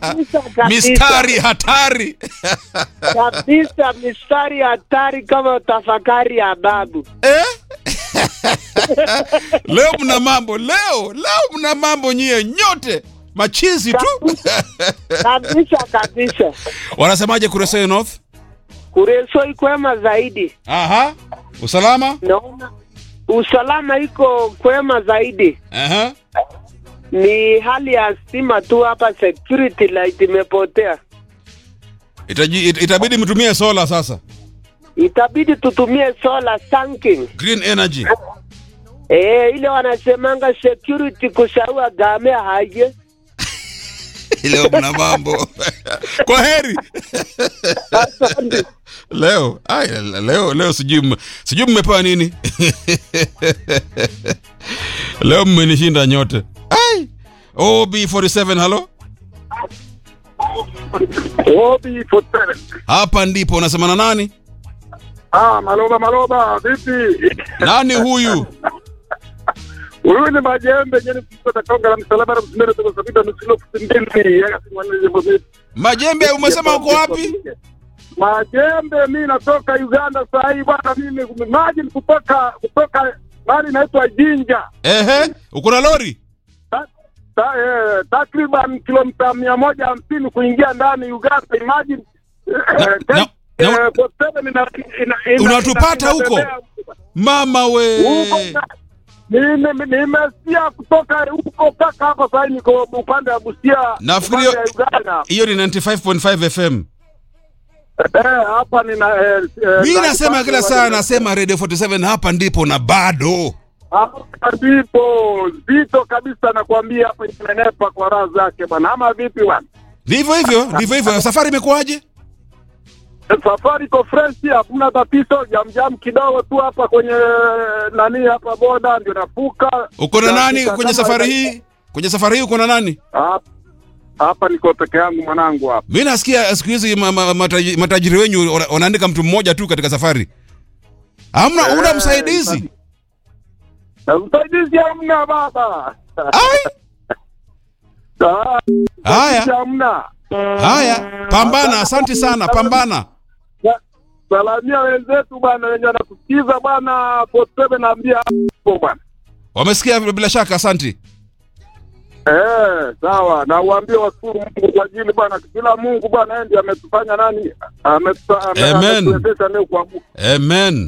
Kabisa, kabisa. mistari hatari kabisa mistari hatari kama tafakari ya babu. eh? leo mna mambo leo leo mna mambo nyie nyote machizi tu Kabisa kabisa. wanasemaje Kuresoi North Kureso ikwema zaidi, aha usalama naona usalama iko kwema zaidi. aha Ni hali ya stima tu hapa, security light imepotea. Itaji, it, itabidi mtumie sola sasa Itabidi tutumie solar sunking. green energy Eh, ile wanasemanga security kushaua gamea haje. leo mna mambo kwa heri Asante. leo ay, leo leo sijui mme- sijui mmepewa nini leo mmenishinda nyote ay ob47 halo Obi Fotere. hapa ndipo unasema na nani Ah, Maloba Maloba, vipi? nani huyu Huyu ni majembe nyeni kutoka Konga la msalaba na msimere kwa sababu ni kilo mbili ya simani jambo vipi? majembe umesema uko wapi Majembe mimi natoka Uganda saa hii bwana mimi maji kutoka kutoka mali inaitwa Jinja. ehe uko na lori Ta, ta, eh, takriban kilomita mia moja hamsini kuingia ndani Uganda. Imagine eh, na- eh, na- eh, kwa seven ina- ina- ina- Unatupata ina- huko? inatembea. mama we Huko na- nime- nimesikia kutoka huko mpaka hapa sasa niko upande wa Busia Nafikiri- upande wa Uganda. hiyo ni 95.5 fm Eh, hapa nina eh, eh, mi na- nasema kila saa nasema radio 47 hapa ndipo na bado hapa ndipo zito kabisa nakwambia hapa imenepa kwa raha zake bwana ama vipi bwana ndivyo hivyo ndivyo hivyo safari imekuwaje safari iko fresh hakuna tatizo jamjam kidogo tu hapa kwenye nani hapa boda ndio nafuka uko na nani Nafika kwenye kama- safari hii kwenye safari hii uko na nani Hapa- hapa niko peke yangu mwanangu hapa mi nasikia siku hizi ma, ma, mataji, matajiri wenyu wana- wanaandika mtu mmoja tu katika safari hamna una Eh, msaidizi Na msaidizi hamna baba Ai, Ah, haya msaidizi hamna haya pambana asante sana pambana Sa- salamia wenzetu bwana wenye wanatusikiza bwana potebe naambia hapo bwana wamesikia bila shaka asante Eh, sawa na uambie washukuru Mungu kwa ajili bwana kila Mungu bwana yeye ndiye ametufanya nani ametupa- ame- Amen. ametuwezesha leo kuamuka. amen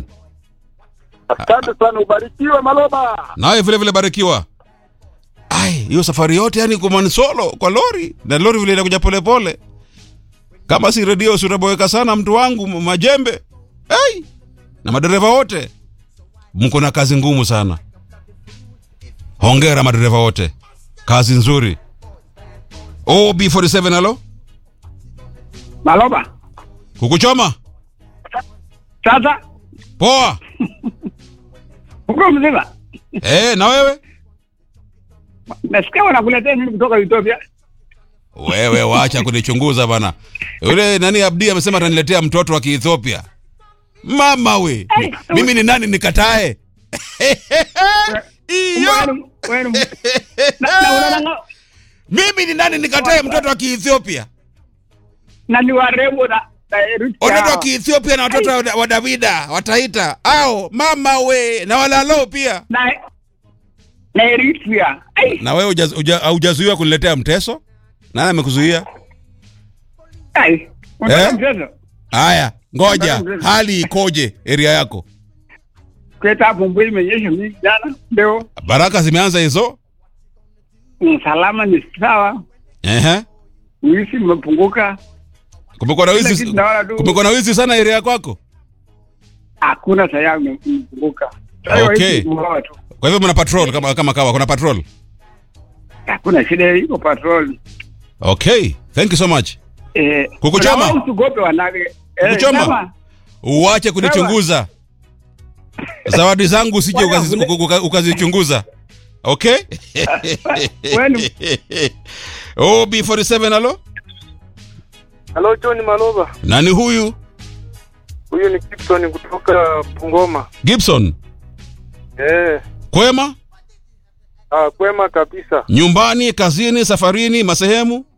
Asante sana ubarikiwe Maloba. nawe vile vile barikiwa ai hiyo safari yote yani kumani solo kwa lori na lori vile inakuja polepole kama si redio si utaboeka sana mtu wangu m- majembe ai na madereva wote mko na kazi ngumu sana hongera madereva wote kazi nzuri ob47 halo Maloba, kukuchoma sasa poa uko mzima? eh na wewe Nasikia wanakuletea nini kutoka Ethiopia? wewe wacha kunichunguza bana yule nani abdi amesema ataniletea mtoto wa kiethiopia mama we Ai, mimi ni nani nikatae iyo Wewe- wewe- na- na unaona- mimi ni nani nikatae mtoto wa kiethiopia na ni warembo na na Eritrea. watoto wa kiethiopia na watoto wa- wa davida wataita au mama we na walalo pia na na Eritrea. Ai, na wewe hujaz- huja- haujazuiwa kuniletea mteso nani amekuzuia ai. Unataka Eh? mchezo? haya ngoja hali ikoje area yako Kuleta hapo mvua imenyesha mingi jana. Leo baraka zimeanza hizo usalama ni sawa. Ehe. Wizi umepunguka. kumekuwa na Kila wizi kitu naona tu. kumekuwa na wizi sana area kwako Hakuna saya umepunguka. Sasa Okay. wizi umeua tu. kwa hivyo mna patrol kama kama kawa kuna patrol Hakuna shida iko patrol. okay thank you so much Eh, Kukuchoma? kuna wao usigope wanake. Eh, Kukuchoma? sema. uache kunichunguza zawadi zangu usije Bwana, ukazi- ule- uka- ukazichunguza okay Wenu. ob47 halo Halo John Maloba, nani huyu huyu ni Gibson kutoka Bungoma. gibson Eh, kwema ah, kwema kabisa. nyumbani kazini safarini masehemu